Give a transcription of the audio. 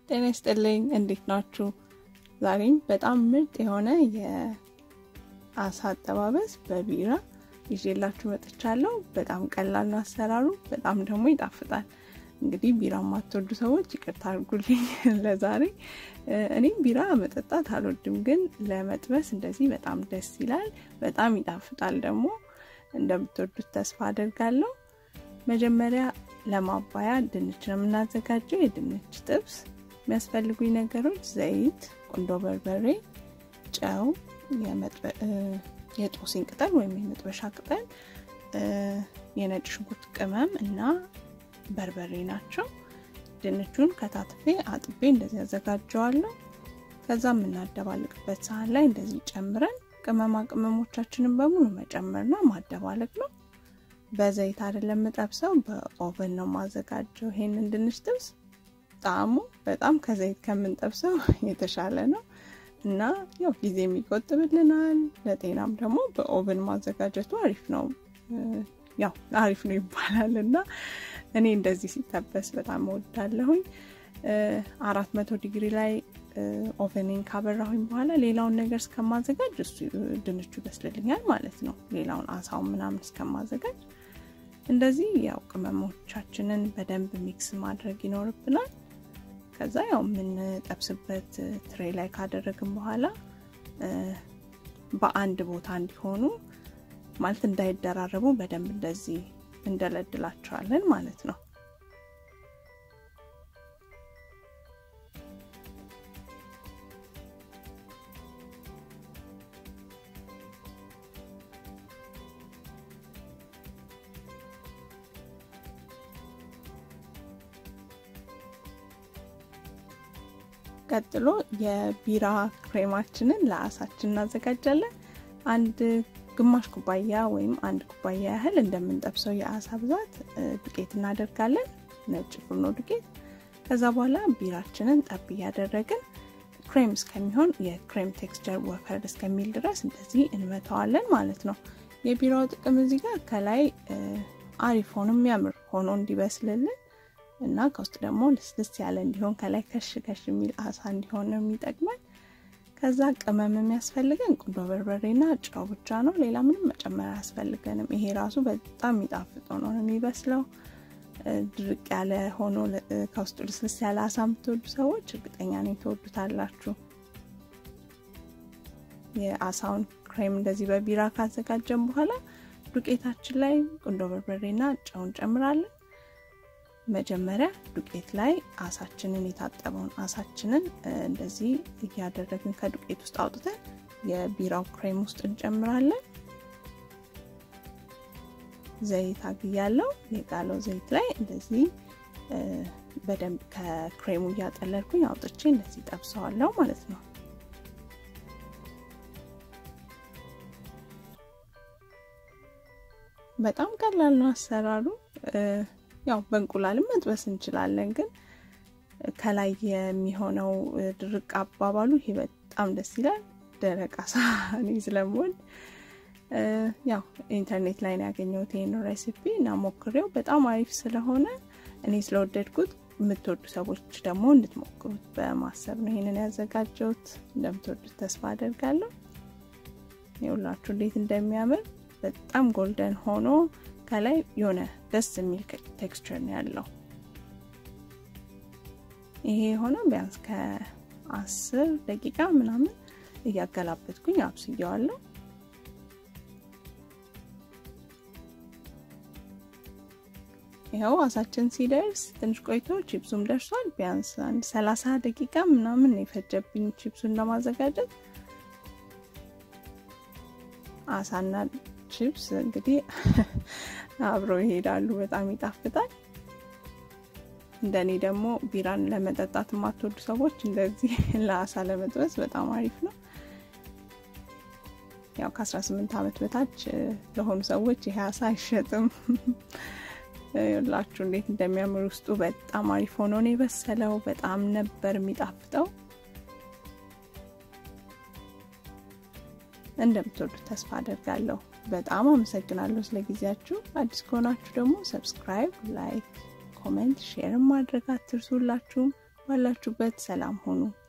ጤና ይስጥልኝ። እንዴት ናችሁ? ዛሬም በጣም ምርጥ የሆነ የአሳ አጠባበስ በቢራ ይዤላችሁ መጥቻለሁ። በጣም ቀላል ነው አሰራሩ፣ በጣም ደግሞ ይጣፍጣል። እንግዲህ ቢራ የማትወዱ ሰዎች ይቅርታ አድርጉልኝ ለዛሬ። እኔም ቢራ መጠጣት አልወድም፣ ግን ለመጥበስ እንደዚህ በጣም ደስ ይላል፣ በጣም ይጣፍጣል። ደግሞ እንደምትወዱት ተስፋ አደርጋለሁ። መጀመሪያ ለማባያ ድንች ነው የምናዘጋጀው። የድንች ጥብስ የሚያስፈልጉኝ ነገሮች ዘይት፣ ቁንዶ በርበሬ፣ ጨው፣ የጦስኝ ቅጠል ወይም የመጥበሻ ቅጠል፣ የነጭ ሽንኩርት ቅመም እና በርበሬ ናቸው። ድንቹን ከታትፌ አጥቤ እንደዚህ ያዘጋጀዋለሁ። ከዛ የምናደባልቅበት ሳህን ላይ እንደዚህ ጨምረን ቅመማ ቅመሞቻችንን በሙሉ መጨመርና ማደባለቅ ነው። በዘይት አይደለም የምጠብሰው፣ በኦቨን ነው ማዘጋጀው። ይሄንን ድንች ጥብስ ጣዕሙ በጣም ከዘይት ከምንጠብሰው የተሻለ ነው እና ያው ጊዜ የሚቆጥብልናል። ለጤናም ደግሞ በኦቨን ማዘጋጀቱ አሪፍ ነው። ያው አሪፍ ነው ይባላል እና እኔ እንደዚህ ሲጠበስ በጣም እወዳለሁኝ። አራት መቶ ዲግሪ ላይ ኦቨንን ካበራሁኝ በኋላ ሌላውን ነገር እስከማዘጋጅ እሱ ድንቹ ይበስልልኛል ማለት ነው። ሌላውን አሳውን ምናምን እስከማዘጋጅ እንደዚህ ያው ቅመሞቻችንን በደንብ ሚክስ ማድረግ ይኖርብናል። ከዛ ያው የምንጠብስበት ትሬ ላይ ካደረግን በኋላ በአንድ ቦታ እንዲሆኑ ማለት እንዳይደራረቡ በደንብ እንደዚህ እንደለድላቸዋለን ማለት ነው። ቀጥሎ የቢራ ክሬማችንን ለአሳችን እናዘጋጃለን። አንድ ግማሽ ኩባያ ወይም አንድ ኩባያ ያህል እንደምንጠብሰው የአሳ ብዛት ዱቄት እናደርጋለን፣ ነጭ ፉርኖ ዱቄት። ከዛ በኋላ ቢራችንን ጠብ እያደረግን ክሬም እስከሚሆን የክሬም ቴክስቸር ወፈር እስከሚል ድረስ እንደዚህ እንመተዋለን ማለት ነው። የቢራው ጥቅም እዚህ ጋር ከላይ አሪፍ ሆኖ የሚያምር ሆኖ እንዲበስልልን እና ከውስጥ ደግሞ ልስልስ ያለ እንዲሆን ከላይ ከሽ ከሽ የሚል አሳ እንዲሆን ነው የሚጠቅመን። ከዛ ቅመም የሚያስፈልገን ቁንዶ በርበሬና ጨው ብቻ ነው። ሌላ ምንም መጨመር አያስፈልገንም። ይሄ ራሱ በጣም የሚጣፍጥ ሆኖ ነው የሚበስለው። ድርቅ ያለ ሆኖ ከውስጡ ልስልስ ያለ አሳ የምትወዱ ሰዎች እርግጠኛ ነኝ ትወዱታላችሁ። የአሳውን ክሬም እንደዚህ በቢራ ካዘጋጀን በኋላ ዱቄታችን ላይ ቁንዶ በርበሬና ጨው እንጨምራለን። መጀመሪያ ዱቄት ላይ አሳችንን የታጠበውን አሳችንን እንደዚህ እያደረግን ከዱቄት ውስጥ አውጥተን የቢራው ክሬም ውስጥ እንጨምራለን። ዘይት አግያለው። የጋለው ዘይት ላይ እንደዚህ በደንብ ከክሬሙ እያጠለልኩኝ አውጥቼ እንደዚህ ጠብሰዋለሁ ማለት ነው። በጣም ቀላል ነው አሰራሩ። ያው በእንቁላልም መጥበስ እንችላለን፣ ግን ከላይ የሚሆነው ድርቅ አባባሉ ይሄ በጣም ደስ ይላል። ደረቅ አሳ እኔ ስለምወድ ያው ኢንተርኔት ላይ ነው ያገኘሁት ይህን ሬሲፒ እና ሞክሬው በጣም አሪፍ ስለሆነ እኔ ስለወደድኩት የምትወዱ ሰዎች ደግሞ እንድትሞክሩት በማሰብ ነው ይህንን ያዘጋጀሁት። እንደምትወዱት ተስፋ አደርጋለሁ። ይኸውላችሁ እንዴት እንደሚያምር በጣም ጎልደን ሆኖ ከላይ የሆነ ደስ የሚል ቴክስቸር ነው ያለው። ይሄ የሆነው ቢያንስ ከአስር ደቂቃ ምናምን እያገላበትኩኝ አብስያዋለሁ። ይኸው አሳችን ሲደርስ ትንሽ ቆይቶ ቺፕሱም ደርሷል። ቢያንስ አንድ ሰላሳ ደቂቃ ምናምን የፈጀብኝ ቺፕሱን ለማዘጋጀት አሳና ቺፕስ እንግዲህ አብረው ይሄዳሉ። በጣም ይጣፍጣል። እንደኔ ደግሞ ቢራን ለመጠጣት የማትወዱ ሰዎች እንደዚህ ለአሳ ለመጥበስ በጣም አሪፍ ነው። ያው ከ18 ዓመት በታች ለሆኑ ሰዎች ይሄ አሳ አይሸጥም። ላችሁ እንዴት እንደሚያምር ውስጡ በጣም አሪፍ ሆኖ ነው የበሰለው። በጣም ነበር የሚጣፍጠው። እንደምትወዱት ተስፋ አደርጋለሁ። በጣም አመሰግናለሁ ስለ ጊዜያችሁ። አዲስ ከሆናችሁ ደግሞ ሰብስክራይብ፣ ላይክ፣ ኮሜንት፣ ሼር ማድረግ አትርሱላችሁም። ባላችሁበት ሰላም ሁኑ።